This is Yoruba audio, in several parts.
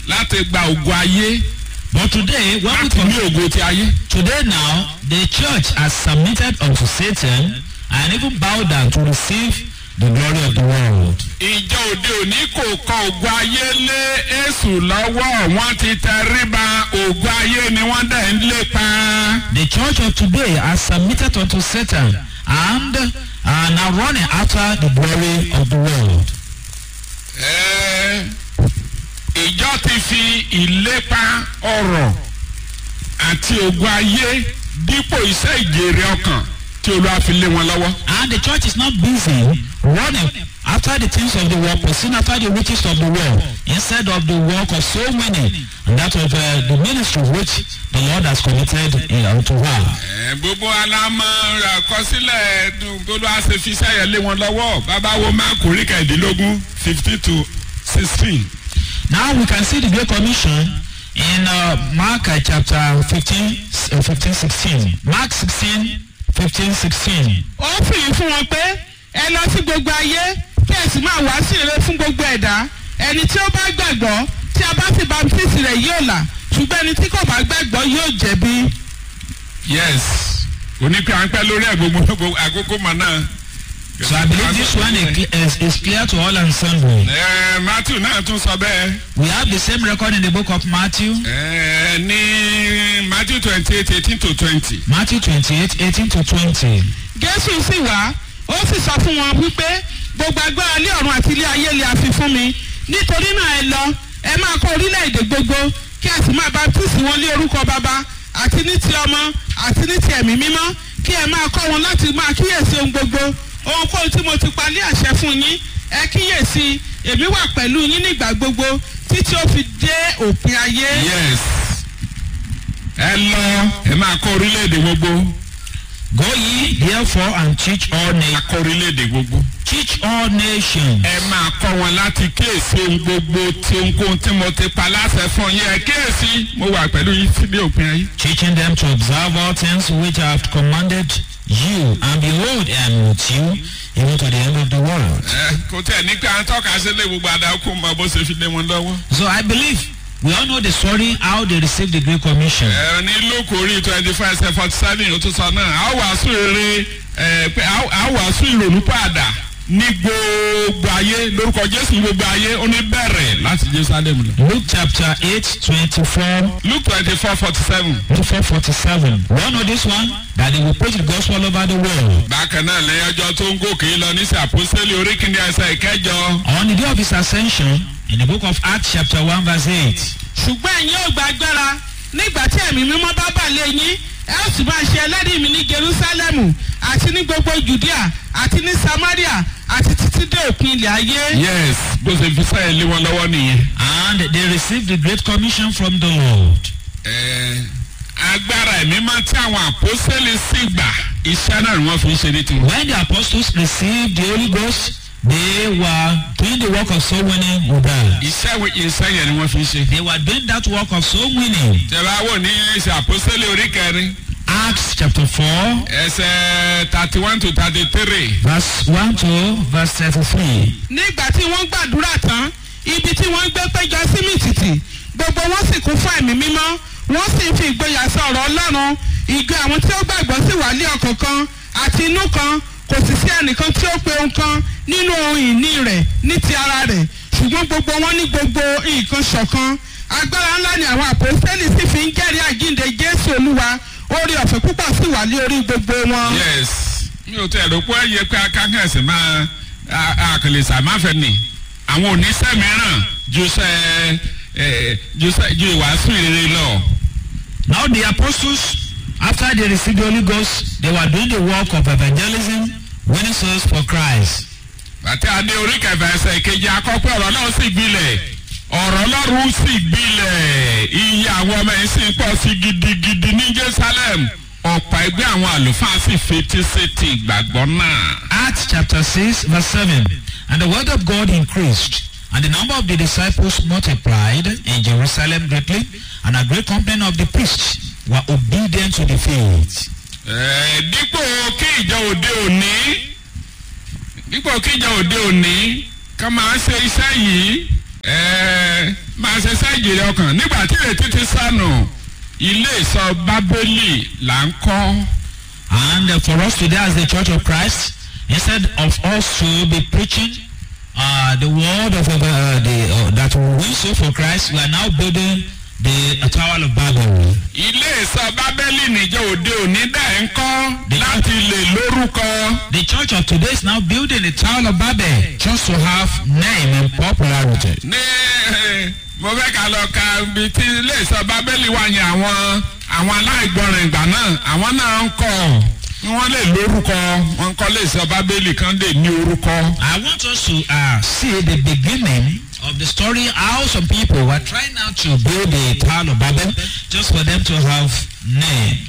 láti gba ògo ayé But today, when we láti ní come, ògo ti ayé. today now, the church has submitted unto Satan and even bowed down to receive the glory of the world. ìjọ òde òní kò kọ ògo ayé lé èṣù lọ́wọ́ wọ́n ti tẹríba ògo ayé ni wọ́n dẹ̀ ń lépa. The church of today has submitted unto Satan and are now running after the glory of the world. Ẹ́, ìjọ ti fi ìlépa ọrọ̀ àti ògo ayé dípò iṣẹ́ ìjèrè ọkàn tí olúwa fi lé wọn lọ́wọ́. And the church is not busy running after the things of the world, pursuing after the riches of the world, instead of the work of so many, and that of uh, the ministry which the Lord has committed uh, unto her. Ẹ, gbogbo alámọ̀ àkọsílẹ̀ dùn olúwa ṣe fi iṣẹ́ yẹn lé wọn lọ́wọ́ bàbá wo máa kò rí kẹ̀ẹ́dínlógún fifty to sixteen. Now we can see the Great Commission in uh, Mark uh, chapter 15, uh, 15, 16. Mark 16, 15, 16. ó fìyí fún wọn pé ẹ lọ sí gbogbo ayé kí ẹ sì máa wá sí ire fún gbogbo ẹ̀dá ẹni tí ó bá gbàgbọ́ tí a bá sì baptisi rẹ̀ yóò là ṣùgbọ́n ẹni tí kò bá gbàgbọ́ yóò jẹ̀bi. yes onípe à ń pẹ́ lórí ẹ̀ gbogbo gbogbo àkókò mọ̀ náà. So I believe this one is, cle- is, is clear to all ensemble. Ẹ, matthew náà tún sọ bẹ́ẹ̀. We have the same record in the book of Matthew, Ẹ, ní matthew twenty eight eighteen to twenty. Matthew 28, 18 to 20. jésù sì wá ó sì sọ fún wọn wípé gbogbo agbára ilé ọ̀run àti ilé ayé lè àfi fún mi nítorí náà ẹ lọ ẹ máa kọ́ orílẹ̀-èdè gbogbo kí ẹ sì máa baptisi wọn lé orúkọ bàbá àti ní ti ọmọ àti ní ti ẹ̀mí mímọ́ kí ẹ máa kọ́ wọn láti máa kíyèsí ohun gbogbo ohunkóhun tí mo ti palẹ̀ àṣẹ fún yín ẹ kíyèsí èmi wà pẹ̀lú yín nígbà gbogbo títí ó fi dé òpin ayé. yes ẹ lọ ẹ máa kọ́ orílẹ̀-èdè gbogbo. Go ye therefore and teach all máa na- kọ́ orílẹ̀-èdè gbogbo. teach all nations. ẹ máa kọ́ wọn láti kíyèsí ohun gbogbo tí ohunkóhun tí mo ti pa láṣẹ fún yín ẹ kíyèsí mo wà pẹ̀lú yín sí ní òpin ayé. teaching them to observe all things which I have commanded you, and behold, I am with you even to the end of the world. ẹ kò tẹ̀ ní pé à ń tọ́ka sílé gbogbo àdàkùn mọ bó ṣe fi lé wọn lọ́wọ́. So I believe we all know the story how they received the Great Commission. ẹ ní lóko orí twenty five ṣe forty seven ó tún sọ náà a wàásù rere ẹ pé a wàásù ìrònú padà ní gbogbo ayé lórúkọ jésù ní gbogbo ayé ó ní bẹ̀rẹ̀ láti jerusalem lọ. Luke chapter 8, 24 luke twenty four forty seven. to 47. We all know this one that they will preach the gospel all over the world. bákan náà lẹ́yìn ọjọ́ tó ń gòkè lọ ní sàpọ́sẹ́lì orí kìíní ẹsẹ̀ ìkẹjọ. On the day of his ascension, in the book of Acts chapter 1 verse 8, ṣùgbọ́n ẹ̀yin ò gba agbára nígbà tí ẹ̀mí mímọ́ bá bà lé yín ẹ ó sì máa ṣe ẹlẹ́rìí mi ní jerusalemu àti ní gbogbo judea àti ní samaria àti títí dé òpin ilẹ̀ ayé. yes bó ṣe fi sáyẹn lé wọn lọ́wọ́ nìyẹn. and they received the great commission from the Lord. Ẹ, agbára ẹ̀mí máa tí àwọn àpọ́sẹ́lì sì gbà iṣẹ́ náà ni wọ́n fi ń ṣe ní tiwọn. When the apostles received the Holy Ghost, they were doing the work of soul winning with that. iṣẹ́ wo- iṣẹ́ yẹn ni wọ́n fi ń ṣe. They were doing that work of soul winning. tẹ̀lé wò ní ṣe àpọ́sẹ́lì orí kẹrin Acts chapter 4, ẹsẹ̀ thirty one to thirty three. verse 1 to verse 33. nígbà tí wọ́n gbàdúrà tán ibi tí wọ́n gbé péjọ sí mìtìtì gbogbo wọn sì kún fún ẹ̀mí mímọ́ wọ́n sì ń fi ìgboyà sọ ọ̀rọ̀ ọlọ́run ìgbé àwọn tí ó gbàgbọ́ sì wà lé ọkàn kan àti inú kan kò sì sí ẹnìkan tí ó pe ohun kan nínú ohun ìní rẹ̀ ní ti ara rẹ̀ ṣùgbọ́n gbogbo wọn ní gbogbo nǹkan ṣọ̀kan agbára ńlá ni àwọn àpòsílẹ̀ sì fi ń jẹ́rìí àjíǹde jésù olúwa orí ọ̀fẹ́ púpọ̀ sì wà lé orí gbogbo wọn. yes mi ò tẹ̀ rò pé ẹ yẹ pé akákẹ́sì máa àkàlẹ̀ sàmáfẹ́ ni àwọn oníṣẹ́ mìíràn ju sẹ́ ẹ ju sẹ́ ju ìwàásù ìrere lọ. Now the apostles, after they received the Holy Ghost, they were doing the work of evangelism, winning souls for Christ. bàtí adé orí kẹfà ẹsẹ̀ kejì akọ́pẹ́ ọ̀rọ̀ náà sì gbilẹ̀ ọ̀rọ̀ ọlọ́run sì gbilẹ̀ iye àwọn ọmọ yìí sì ń pọ̀ sí gidigidi ní jerusalem ọ̀pọ̀ ẹgbẹ́ àwọn àlùfáà sì fetí sí ti ìgbàgbọ́ náà. Acts chapter 6, verse 7. And the word of God increased, and the number of the disciples multiplied in Jerusalem greatly, and a great company of the priests were obedient to the faith. Ẹ̀, dípò kí ìjọ òde òní dípò kí ìjọ òde òní ká máa ṣe iṣẹ́ yìí ẹ̀, máa ṣe iṣẹ́ jèrè ọkàn nígbà tí ìrètí ti sànù ilé ìsọ bábélì là ń kọ́. And uh, for us today as the Church of Christ, instead of us to be preaching uh, the word of uh, the, uh, that will win soul for Christ, we are now building the uh, Tower of Babel. ilé ìsọ bábélì níjọ òde òní dẹ̀ ń kọ́ láti lè lórúkọ. The church of today is now building the Tower of Babel just to have name and popularity. ní eh, mo fẹ́ ká lọ ka ibi tí ilé ìsọ bábélì wà yẹn àwọn àwọn aláìgbọràn ìgbà náà àwọn náà ń kọ́ wọ́n lè lórúkọ wọ́n kọ́ lè sọ bábélì kan lè ní orúkọ. I want us to uh, see the beginning of the story how some people were trying now to build the Tower of Babel just for them to have name.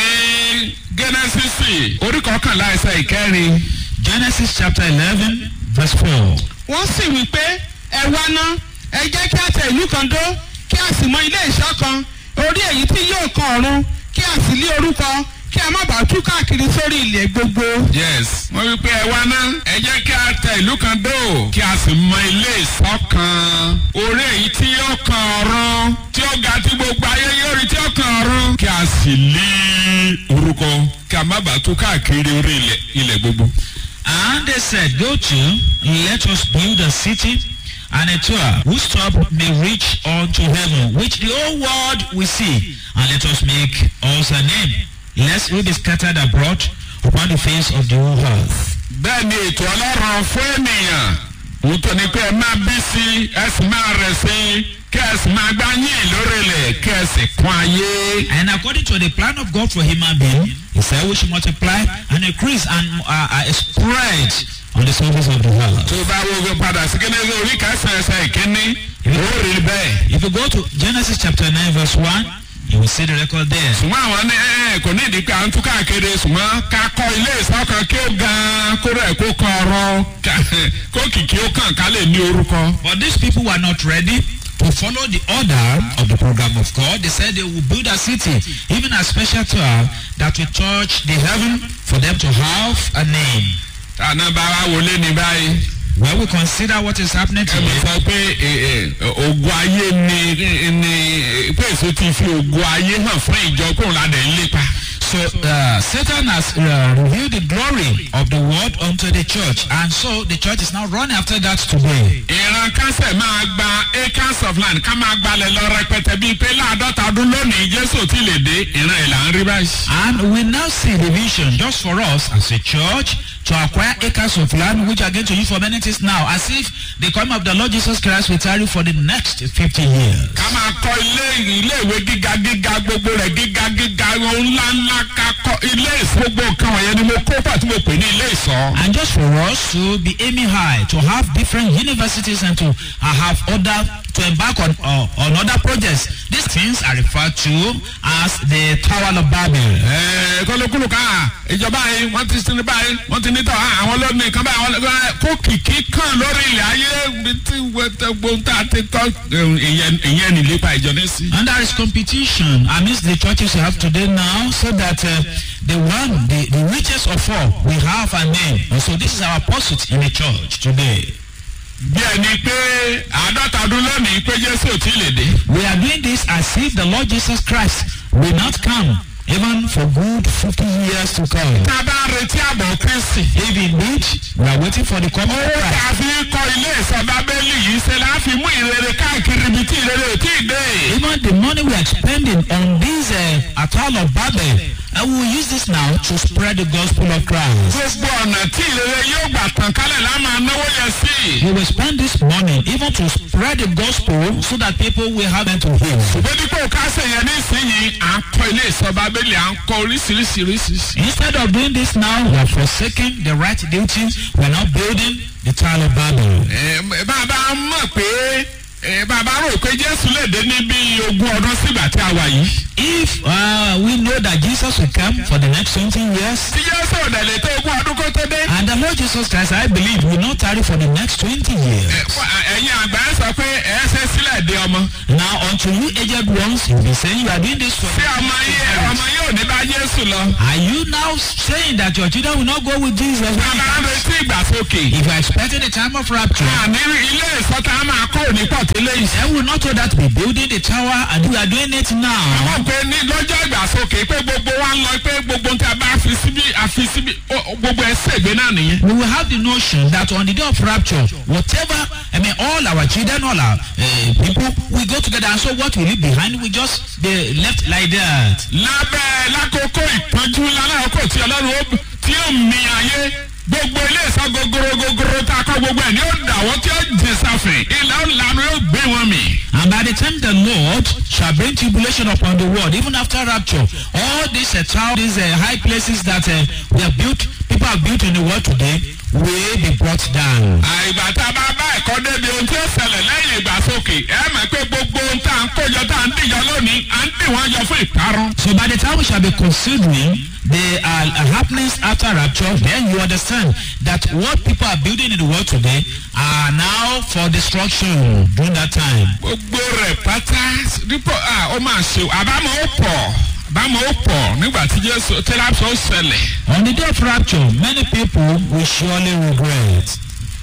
ní gẹ́nẹ́sísì orí kọkànlá ẹsẹ̀ ìkẹrin Genesis chapter 11 verse 4. wọ́n sì wí pé ẹ wá ná ẹ jẹ́ kí a tẹ ìlú kan dó kí a sì mọ ilé ìṣọ́ kan orí èyí tí yóò kan ọ̀run kí a sì lé orúkọ kí a má bàa tú káàkiri sórí ilẹ̀ gbogbo. yes wọ́n wí pé ẹ wá ná ẹ jẹ́ kí a tẹ ìlú kan dó kí a sì mọ ilé ìsọ́ kan orí èyí tí yóò kan ọ̀run tí ó ga tí gbogbo ayé yóò rí tí ó kan ọ̀run kí a sì lé orúkọ kí a má bàa tú káàkiri orí ilẹ̀ ilẹ̀ gbogbo. And they said, Go to, let us build a city and a tower whose top may reach unto heaven, which the whole world will see, and let us make us a name, lest we be scattered abroad upon the face of the whole earth. bẹ́ẹ̀ ni ètò ọlọ́run fún ènìyàn òótọ́ ni pé ẹ máa bí sí ẹ sì máa rẹ̀ sí kí ẹ sì máa gbá yín lórílẹ̀ kí ẹ sì kún ayé. And according to the plan of God for human being, he said we should multiply and increase and uh, uh, spread on the surface of the earth. tó bá wo padà sí kíní orí kẹsàn-án ẹsẹ̀ ìkíní ó rí bẹ́ẹ̀. If you go to Genesis chapter 9 verse 1, you will see the record there. ṣùgbọ́n àwọn ní ẹ kò ní ìdí pé à ń tún káàkiri ṣùgbọ́n ká kọ́ ilé ìsọ́kan kí ó gan kó rẹ̀ kó kan ọ̀rọ̀ ká- kó kìkì ó kàn ká lè ní orúkọ. But these people were not ready to follow the order of the program of God. They said they will build a city, even a special tower that will touch the heaven for them to have a name. tànà bá wa wọlé ní báyìí. When we consider what is happening ẹ mọ̀ today, sọ pé ẹ, ẹ, ogun ayé ni ni pé èso ti fi ogun ayé hàn fún ìjọ kóun ládẹ̀ ń lépa. so uh, Satan has uh, revealed the glory of the word unto the church, and so the church is now running after that today. ìran kásẹ̀ máa gba acres of land ká máa gbalẹ̀ lọ rẹpẹtẹ bíi pé láàdọ́ta ọdún lónìí jésù ti lè dé ìran ẹ̀ là ń rí báyìí. And we now see the vision just for us as a church to acquire acres of land which are going to use for many things now, as if the coming of the Lord Jesus Christ will tarry for the next 50 years. ká máa kọ́ ilé ilé ìwé gíga gíga gbogbo rẹ̀ gíga gíga ohun ńlá ńlá ká kọ́ ilé ìsọ gbogbo nǹkan wọ̀nyẹn ni mo kó pàtó mo pè ní ilé ìsọ. And just for us to be aiming high, to have different universities and to uh, have other, to embark on, uh, on other projects, these things are referred to as the Tower of Babel. ẹ̀ẹ́ kọ́lókùlù ká ìjọba yìí wọ́n ti sinmi báyìí wọ́n ti nítọ̀ àwọn lónìí kan báyìí àwọn lónìí kó kìkì kan lórí ilẹ̀ ayé bí tí gbogbo tá a ti tọ́ ìyẹn ìyẹn nílépa ìjọ ní sí. And there is competition amidst the churches we have today now, so that uh, the one, the, the richest of all, we have a name. And so this is our pursuit in the church today. bí ẹni pé àádọ́ta ọdún lónìí pé jésù ò tí ì lè dé. We are doing this as if the Lord Jesus Christ will not come, even for good 50 years to come. tá a bá ń retí àbọ̀ kristi. If indeed we are waiting for the coming of owó tá Christ, a fi kọ́ ilé ìsọ bábélì yìí ṣe la fi mú ìrere káàkiri ibi tí ìrere ò tí ì dé. even the money we are spending on this uh, Atal of Babel, and we will use this now to spread the gospel of Christ. gbogbo ọ̀nà tí ìrere yóò gbà tàn kálẹ̀ la máa náwó yẹn sí. We will spend this money even to spread the gospel so that people will have them to hear. ṣùgbọ́n dípò kásẹ̀ yẹn nísìnyí à ń kọ́ ilé ìsọ bábélì à ń kọ́ oríṣiríṣi oríṣiríṣi. Instead of doing this now, we are forsaking the right duty. We are now building the Tower of Babel. Ẹ, bàbá mọ̀ pé ẹ, bàbá rò pé jésù lè dé ní bí ogún ọdún sígbà tí a wà yìí. If uh, we know that Jesus will come for the next 20 years, tí jésù ò dẹ̀ lè tó ogún ọdún kó tó dé. and the Lord Jesus Christ, I believe, will not tarry for the next 20 Ẹ, years. fún- ẹ̀yin àgbà ẹ sọ pé ẹ ṣe sílẹ̀ dé ọmọ. Now, unto you aged ones, you'll be saying you are doing this for tí ọmọ yìí ọmọ yóò ní bá jésù lọ. Are you now saying that your children will not go with Jesus? when he bàbá ń comes? retí ìgbàsókè. If you are expecting the time of rapture, àní ilé ìsọta máa kó òní pọ̀ tí eléyìí. Then we will not know that we building the tower and we are doing it now. àwọn pé ní lọ́jọ́ ìgbàsókè pé gbogbo wa ń lọ pé gbogbo tí a bá fi síbí àfi síbí ó- gbogbo ẹ ṣègbè náà nìyẹn. We will have the notion that on the day of rapture, whatever, I mean, all our children, all our uh, people, we go together. And so what we leave behind, we just be left like that. lábẹ́ lákòókò ìpọ́njú lálákòókò tí ọlọ́run ó tí ó mi ayé gbogbo ilé ìsọ gogoro gogoro tá a kọ́ gbogbo ẹ̀ ní ó dàwọ́ tí ó jẹ sáfìn ilẹ̀ ọ̀lànà yóò gbé wọn mì. And by the time the Lord shall bring tribulation upon the world, even after rapture, all these uh, tower, these uh, high places that uh, we have built, people have built in the world today, will be brought down. àìgbà tá a bá bá ẹ̀kọ́ débi ohun tí ó ṣẹlẹ̀ lẹ́yìn ìgbàsókè ẹ mọ̀ pé gbogbo ohun tá à ń kójọ tá à ń dìjọ lónìí à ń dì wọ́n jọ fún ìparun. So by the time we shall be considering the uh, happenings after rapture, then you understand that what people are building in the world today are now for destruction during that time. gbogbo rẹ̀ pátá dípò à ó máa ṣe àbámọ̀ ó pọ̀ àbámọ̀ ó pọ̀ nígbà tí jésù tírápsì ó ṣẹlẹ̀. On the day of rapture, many people will surely regret.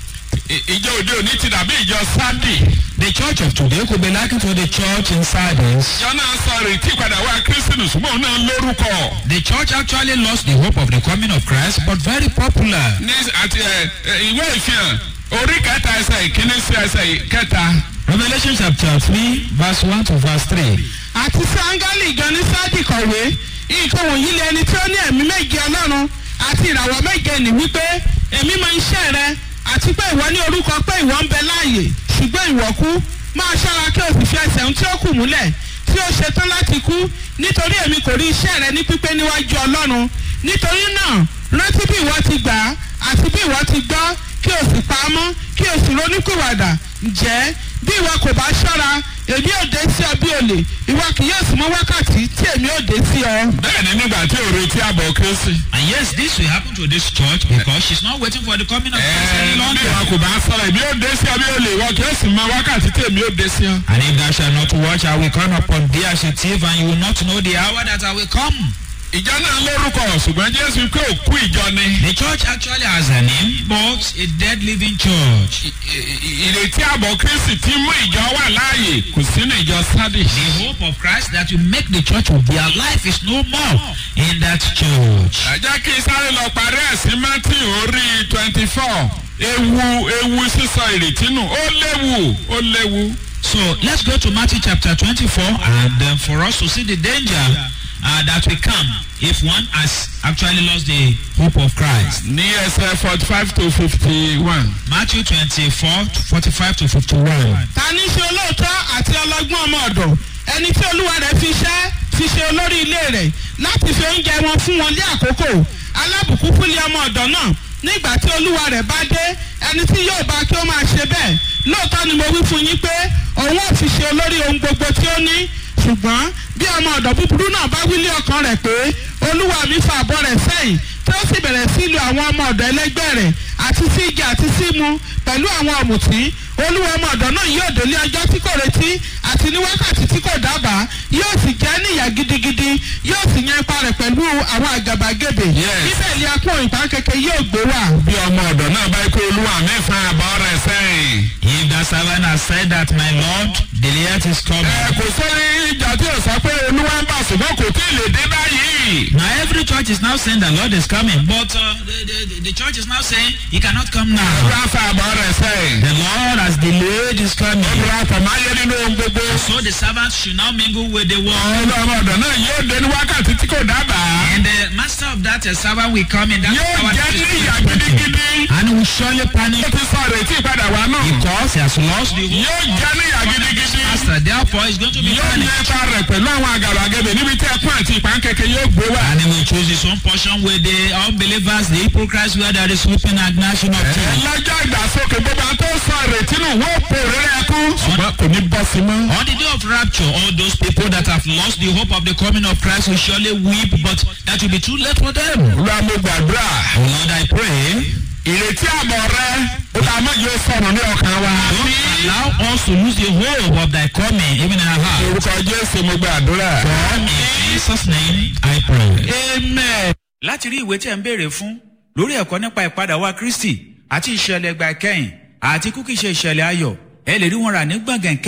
I- ìjọ òde òní ti dàbí ìjọ sádì. The church of today could be likened to the church in Sardis. ìjọ náà sọ ìrètí ìpadà wá kírísítì ṣùgbọ́n òun náà lórúkọ. The church actually lost the hope of the coming of Christ, but very popular. ní àti ẹ ẹ, ìwé ìfihàn orí kẹta ẹsẹ̀ ìkíní sí ẹsẹ̀ kẹta. Revelation chapter 3, verse 1 to verse 3. àti sí áńgẹ́lì gan ní sáàdì kọ̀wé nǹkan wọ̀nyí lé ẹni tí ó ní ẹ̀mí méje ọlọ́run àti ìràwọ̀ méje ní wípé èmi mọ iṣẹ́ rẹ àti pé ìwọ ní orúkọ pé ìwọ ń bẹ láàyè ṣùgbọ́n ìwọ kú máa ṣọ́ra kí o sì fi ẹsẹ̀ ohun tí ó kù múlẹ̀ tí ó ṣetán láti kú nítorí èmi kò rí iṣẹ́ rẹ ní pípé níwájú ọlọ́run nítorí náà rántí bí ìwọ ti gbà á àti bí ìwọ ti gbọ́ kí o sì pa á mọ́ kí o sì ronúkúwàdà ǹjẹ́ bí ìwọ kò bá ṣọ́ra èmi ò dé sí ọ bí olè ìwọ kì yóò sì mọ wákàtí tí èmi ò dé sí ọ. bẹ́ẹ̀ ni nígbà tí ò retí àbọ̀ kírísì. And yes, this will happen to this church because she's not waiting for the coming of Christ ẹ̀ẹ́ any bí longer. wọn kò bá sọ̀rọ̀ èmi ò dé sí ọ bí olè ìwọ kì í sì mọ wákàtí tí èmi ò dé sí ọ. And if thou shalt not watch, I will come upon thee as a thief, and you will not know the hour that I will come. ìjọ náà lórúkọ ṣùgbọ́n jésù pé òkú ìjọ ni. The church actually has a name, but a dead living church. I- i- ìrètí àbọ̀ kírísì tí mú ìjọ wà láàyè kò sínú ìjọ sádì. The hope of Christ that will make the church of their life is no more in that church. ẹ jẹ́ kí sáré lọ parí ẹ̀sìn mátì orí twenty four ewu ewu sísọ ìrètí nù ó léwu ó léwu. So let's go to Matthew chapter 24 and um, for us to see the danger uh, that will come if one has actually lost the hope of Christ. ní ẹsẹ̀ forty five to fifty one. Matthew 24, 45 to 51. ta ní ṣe olóòótọ́ àti ọlọ́gbọ́n ọmọ ọ̀dọ̀ ẹni tí olúwa rẹ̀ fi ṣẹ́ fi ṣe olórí ilé rẹ̀ láti fi oúnjẹ wọn fún wọn ní àkókò alábùkún fúnlé ọmọ ọ̀dọ̀ náà nígbà tí olúwa rẹ̀ bá dé ẹni tí yóò bá kí ó máa ṣe bẹ́ẹ̀ lóòótọ́ ni mo wí fún yín pé òun ò fi ṣe olórí ohun gbogbo tí ó ní ṣùgbọ́n bí ọmọ ọ̀dọ̀ búburú náà bá wílé ọkàn rẹ̀ pé olúwa mi fa àbọ̀ rẹ̀ sẹ́yìn tí ó sì bẹ̀rẹ̀ sí lu àwọn ọmọ ọ̀dọ̀ ẹlẹ́gbẹ́ rẹ̀ àti sí igi àti sí mu pẹ̀lú àwọn ọ̀mùtí olúwa ọmọ ọ̀dọ̀ náà yóò délé ọjọ́ tí kò retí àti ní wákàtí tí kò dábàá yóò sì jẹ́ níyà gidigidi yóò sì yan ipa rẹ̀ pẹ̀lú àwọn àgàbàgebè Yes. níbẹ̀ ni akún ìpàn kékeré yóò gbé wà. bí ọmọ ọ̀dọ̀ náà bá kó olúwa mi fa àbọ̀ rẹ̀ sẹ́yìn. If the servant has said that my Lord, the earth is coming. ẹ kò sórí ìjà tí ò sọ pé olúwa ń bà ṣùgbọ́n kò tí ì lè dé báyìí. Now every church is now saying the Lord is coming, but uh, the, the, the church is now saying he cannot come now. olúwa fa àbọ̀ rẹ̀ sẹ́yìn. The Lord has delayed his coming. olúwa fọmáyé nínú ohun gbogbo. So the servants should now mingle with the world. olúwa ọmọ ọ̀dọ̀ náà yóò dé ní wákàtí tí kò dábàá. And the master of that uh, servant will come in that yóò hour jẹ́ that is níyà expected. gidigidi. And he will surely panic ó ti sọ ìrètí ìpadà wá náà. because he has lost the hope yóò jẹ́ níyà gidigidi. master. Therefore, he's going to be yóò ní punished. ipa rẹ̀ pẹ̀lú àwọn àgàbàgebè níbi tí ẹkún àti ìpánkẹ́kẹ́ yóò gbé wá. And he will choose his own portion with the unbelievers, the hypocrites, where there is weeping and gnashing of teeth. lọ́jọ́ ìgbàsókè gbogbo àwọn tó sọ ìrètí nù wọ́n pò rírẹ́ ẹkún. ṣùgbọ́n kò ní bọ́ sí mọ́. On the day of rapture, all those people that have lost the hope of the coming of Christ will surely weep, but that will be too late for them. olúwa mo gbàdúrà. Oh Lord, I pray, ìrètí àbọ̀ rẹ ó ta méje sọnù ní ọkàn wa. don't allow us to lose the hope of thy coming, even in our heart. orúkọ jésù mo gbàdúrà. In Jesus' name, I pray. amen. láti rí ìwé tí ẹ̀ ń béèrè fún lórí ẹ̀kọ́ nípa ìpadà wa kristi àti ìṣẹ̀lẹ̀ ìgbà ìkẹyìn àti kúkìṣe ìṣẹ̀lẹ̀ ayọ̀ ẹ lè rí wọn rà ní gbọ̀ngàn